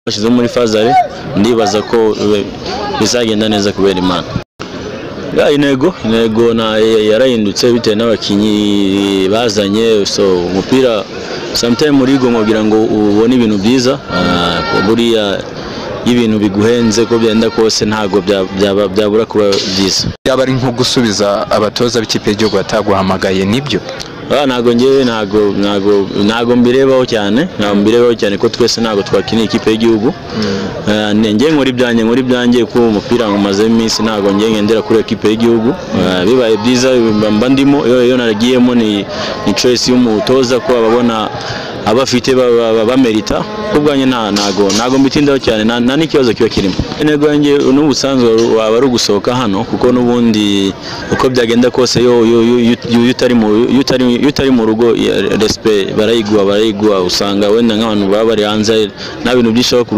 bashyizeho muri fazare ndibaza ko bizagenda neza kubera imana Ya, intego intego na yarahindutse bitewe n'abakinnyi bazanye so umupira sometime urigo nkugira ngo ubone ibintu byiza ah, buriya iyo ibintu biguhenze ko byenda kose ntabwo bya- byaba- byabura kuba byiza yaba ari nko gusubiza abatoza b'ikipe y'igihugu bataguhamagaye nibyo Ah, ntabwo ngewe ntabwo ntabwo ntabwo mbirebaho cyane ntabwo mbirebaho cyane ko twese ntabwo twakiniye ikipe y'igihugu Ah, ne- nge nkora ibyanjye nkora ibyanjye ko umupira nkumaze iminsi ntabwo nge ngendera kuri ikipe y'igihugu Ah, bibaye byiza mba- mba ndimo iyo iyo naragiyemo ni ni choice y'umutoza ko ababona abafite ba- ba- ba- bamerita ku bwanjye nta- ntago ntago mbitindaho cyane nta nta n'ikibazo kiba kirimo intego yanjye n'ubusanzwe waba ari ugusohoka hano kuko n'ubundi uko byagenda kose yo yo- yo- yo- yo- iyo utari mu iyo utari- iyo utari mu rugo ya- respect barayiguha barayiguha usanga wenda nk'abantu baba bari hanze nta bintu byinshi baba kurusha